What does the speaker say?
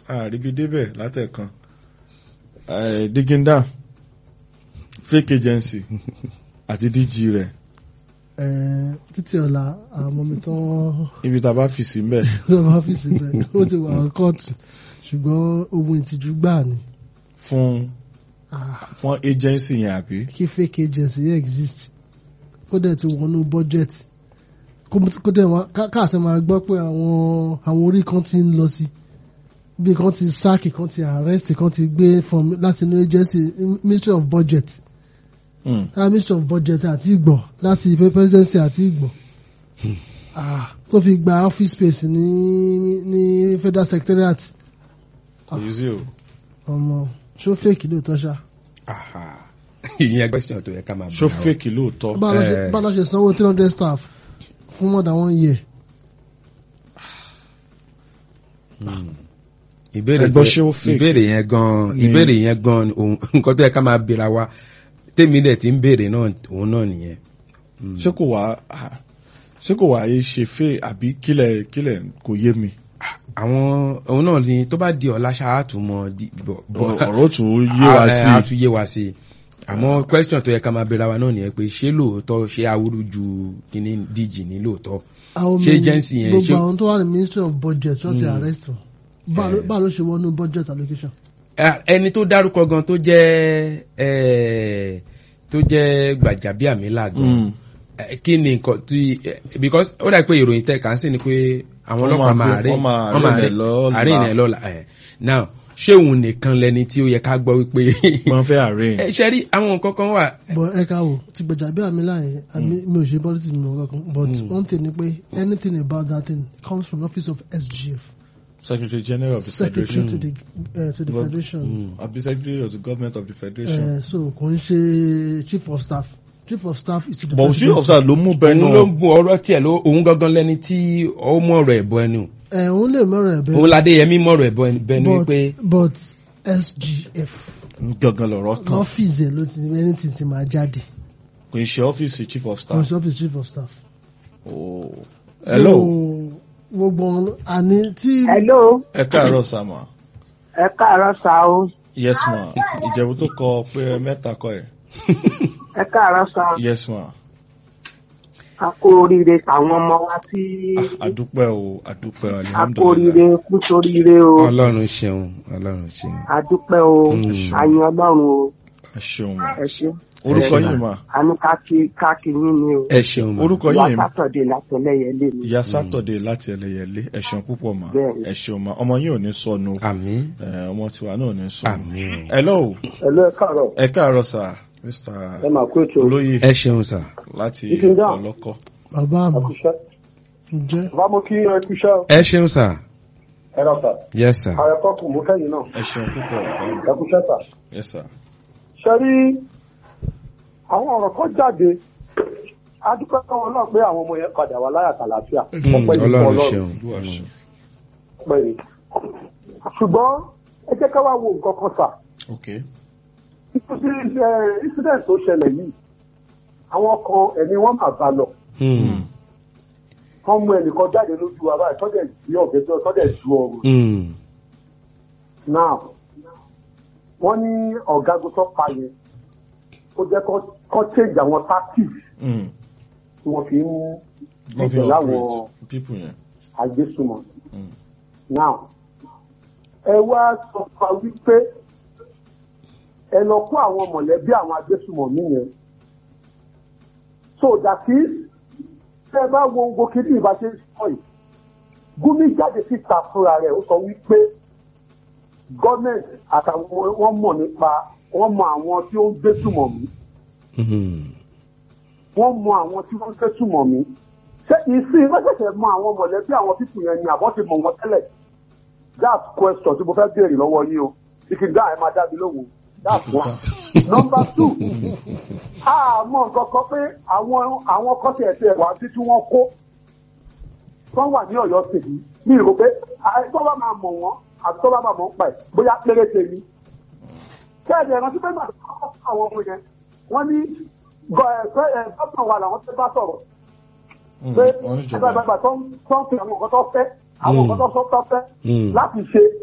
àríbi débẹ̀ látẹ̀kan Eh, digging down fake agency àti dg rẹ̀ ẹ títí ọ̀la àwọn ọmọ mi tán ibi tá a bá fi sí mbẹ̀ lọ́wọ́ ọ́fíìsì bẹ́ẹ̀ ó ti wà ní kóòtù ṣùgbọ́n ohun ìtìjú gbà ni fún Ah, fún agency yẹn àbí. kí fake agency yẹn exist kó dẹ̀ ti wọnú budget kó kó dẹ̀ wá ká- káàtì máa gbọ́ pé àwọn àwọn orí kan ti ń lọ sí bí kan ti sack kan ti arrest kan ti gbé from láti inú agency ministry of budget Mm. ah ministry of budget àti ìgbọ̀ láti presidency àti ìgbọ̀ ah tó fi gba office space ní ní federal secretariat kò yí sí o. ọmọ ṣó fake lóòótọ́ ṣá Aha. ìyẹn question tó yẹ ká máa ṣó bẹ̀rẹ̀ wa. fake lóòótọ́. báwo ló ṣe- Eh. báwo ló ṣe sanwó three hundred staff fún more than one year. ìbéèrè Ẹgbọ́n tó- ṣé ó fake? ìbéèrè yẹn gan Ni- ìbéèrè yẹn gan òun- nǹkan tó yẹ ká máa béèrè wa tèmi dẹ̀ ti ń béèrè náà òun náà nìyẹn. ṣé kò wá ah, ṣé kò wá yé ṣe fẹ́ àbí kílẹ̀ kílẹ̀ kò yé mi. àwọn òun náà ni tó bá di ọ̀la ṣáàtúmọ̀ ọ̀rọ̀ tún yé wa sí a tún yé wa sí i àmọ́ question tó yẹ ká máa béèrè wa náà nìyẹn pé ṣé lóòótọ́ ṣé awúrú ju kíní díjì ní lóòótọ́ àwọn Ṣé mi- agency yẹn gbogbo ṣé- àwọn tó wà ní ministry of budget wọ́n ti Mm. arrest wọn Báwo ló- Eh. báwo ló ṣe wọnú budget allocation. Eh, ẹni tó dárúkọ gan tó jẹ́ eh, tó jẹ́ gbàjàbíàmílà gan Mm. Eh, kí ni nǹkan tí eh, because ó dà pé ìròyìn tẹ̀ kàn sí ni pé àwọn Wọ́n ọlọ́pàá máa máa gbé- rí wọ́n máa arraign ẹ̀ lọ́la. àárín ẹ̀ lọ́la ẹ̀ now ṣé òun nìkan lẹni tí ó yẹ ká gbọ́ wípé wọ́n fẹ́ arraign. ẹ ṣe rí àwọn nǹkan kan wà but ẹ ká wò ti gbèjà bí àmì láàyè àmì mi ò ṣe politics mi ò kankan but Mm. one thing ni pé anything about that thing comes from the office of SGF secretary general of the secretary federation. to the uh, to the Well, federation. àbí secretary of the government of the federation. Uh, so kò ń ṣe chief of staff chief of staff is to the but chief of staff ló mú bẹ́ẹ̀ òun ló náà. ń bu ọ̀rọ̀ tiẹ̀ ló òun gangan lẹ́ni tí ó mú ọ̀rọ̀ ẹ̀bọ ẹnu ẹ òun lè mọ̀rọ̀ ẹ̀ òun bẹ́ẹ̀ ládéyẹmí mọ̀rọ̀ ẹ̀bọ ẹnu but wípé but SGF gangan lọ̀rọ̀ kan. lọ́fíìsì ẹ̀ ló ti anything ti máa jáde kò ń ṣe ọ́fíìsì chief of kò staff. sí office chief of staff. Oh. hello So, gbogbo ọ̀n- àní tí hello ẹ káàárọ̀ sàmà. ẹ káàárọ̀ sá o yes ma ìjẹ̀bú tó kọ pé mẹ́ta kọ ẹ̀. ẹ káàárọ̀ sá o yes ma. a kú oríire tàwọn ọmọ wa tí Ah, àdúpẹ́ o àdúpẹ́ o a kú alihamudulilayi. oríire kú sóríire o ọlọ́run ṣeun ọlọ́run ṣeun. a dúpẹ́ o Mm. àyìn ọlọ́run o ẹ ṣeun ma. ẹ ṣe orúkọ Ẹ ṣe yìí ma. ma. a ní káàkiri káàkiri yín ni o ẹ ṣeun ma. orúkọ ìyá yìí ma. sátọ̀dé látẹlẹyẹlé mi ìyá sátọ̀dé láti ẹlẹ́yẹlé ẹ ṣeun púpọ̀ ma. Bẹ́ẹ̀ni. ẹ ṣeun ma ọmọ yín ò ní sọnù. àmì Eh, ọmọ tiwa náà ò ní sọnù. àmì hello ẹlò ẹ káàárọ̀ ẹ káàárọ̀ sà mr máa kó ètò olóyè ẹ ṣeun sà. láti Ìfín dáhùn. ọlọ́kọ́. bàbá àmọ́ àkùṣẹ́ ǹjẹ́ bá mo kí ẹ kúṣẹ́ ẹ ṣeun sà. ẹ rà sà yes sà. ààrẹ kọkù mú kẹyìn náà ẹ ṣeun púpọ̀ ẹ kúṣẹ́ sà. yes sir. ṣe rí àwọn ọ̀rọ̀ kan jáde adúpẹ́ káwọn náà pé àwọn ọmọ yẹn padà wá láyà tàlàáfíà Mm, ọpẹ́ ní ọlọ́run ọlọ́run ṣeun. olúwa ṣeun. ọpẹ́ ní. ṣùgbọ́n ẹ jẹ́ ká wá wo nǹkan kan sà ok nítorí ẹ, incident tó ṣẹlẹ̀ yìí àwọn kan ẹ̀mí wọn mà bá lọ Mm. wọ́n mú ẹnìkan jáde lójú wa báyìí tọ́jà ìdí ọ̀gẹ́ tó tọ́jà ìdú ọrùn Mm. náà wọ́n ní ọ̀gágun tó pa yẹn ó jẹ́ kó- kó change àwọn tactics Mm. tí wọ́n fi ń wọ́n fi ẹ̀jẹ̀ láwọn operate people yẹn. agbésùmọ̀. Mm. now ẹ wá sọ fún wa wípé ẹ lọ kó àwọn mọ̀lẹ́bí àwọn agbésùmọ̀ mí yẹn so dàtí tẹ ẹ bá wo gbogbo kí ní ìbáṣe sọ yìí Gumi jáde síta fúnra rẹ̀ ó sọ wípé gọ́ọ̀mẹ̀ntì àtàwọn wọn mọ̀ nípa wọ́n mọ àwọn tí ó ń gbésùmọ̀ mí Mm. wọ́n mọ àwọn tí wọ́n ń gbésùmọ̀ mí ṣé ìsìn lọ́sẹ̀sẹ̀ mọ àwọn mọ̀lẹ́bí àwọn pípù yẹn ni àbọ̀ ti mọ̀ wọ́n tẹ́lẹ̀ that question tí mo fẹ́ béèrè lọ́wọ́ yín o ìkìdá ẹ̀ máa dá mi lóhùn that's one. number two àmọ́ nǹkan kan pé àwọn àwọn kọ́sẹ̀ ẹ̀sẹ̀ wà sí tí wọ́n kó wọ́n wà ní ọ̀yọ́ tèmi mi rò pé àìsàn bá máa mọ̀ wọ́n àti tó bá máa mọ̀ ń pa ẹ̀ bóyá péréte ni. kẹ́ẹ̀dì ẹ̀rántí pé màá kọ́ àwọn ọmọ yẹn wọ́n ní gọ́ọ̀nà wa làwọn tẹ́ bá sọ̀rọ̀ Mm. pé wọ́n ní ìjọba. ẹgbẹ́ àgbà tó ń tó ń fi àwọn nǹkan tó fẹ́ àwọn Mm. nǹkan tó sọ tó fẹ́ Mm. láti ṣe